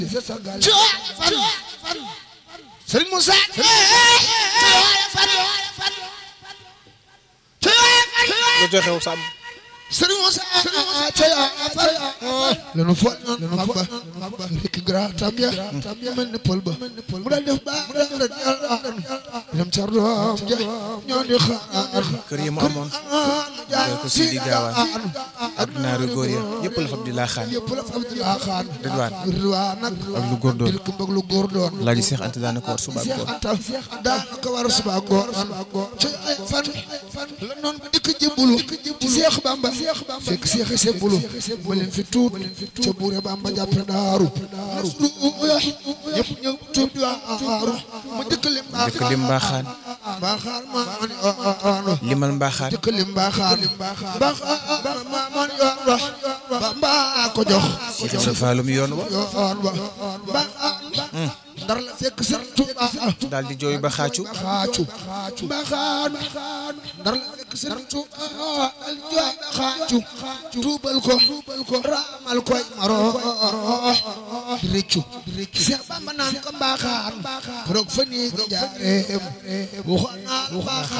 Sëriñ Moussa lu joxew sàmm Sëriñ Moussa lanu fo lanu mag ba rekk gra tam ya mel ni pël ba mu dal def ba dem ca doom ja ñoo di xaar kër yi mu amoon jël ko Sidi Gaawaan ak naaru góor ya ñëpp la fab di laa xaan yëpp la fab di laa xaan Ridwaan Ridwaan nag ak lu góor doon dil ko bëgg lu góor doon laaji Seex Anta daana ko war suba ak Seex góor Anta daanaka war a suba góor ci ay fan la noon ba dikk jébbalu ci Seex Bamba fekk Seex yi sebbulu ba leen fi tuut ca buure Bamba jàppe daaru ñëpp ñëw tuub di waaru ma dëkk lim dëkk lim mbaaxaan mbaaxaan ma man yoonu limal mbaaxaan dëkk lim mbaaxaan mbaaxaan ma man yoonu Bamba ko jox Seex Ibra Faalum yoon wa yoon wa mbaaxaan ndar la fekk Sëriñ Tuuba daal di jooy ba xaacu xaacu mbaaxaan ndar la fekk Sëriñ Tuuba al jooy ba xaacu tuubal ko raamal koy maro di rëccu Seex Bamba naan ko mbaaxaan roog fa nii jaareem waxoon naa mbaaxaan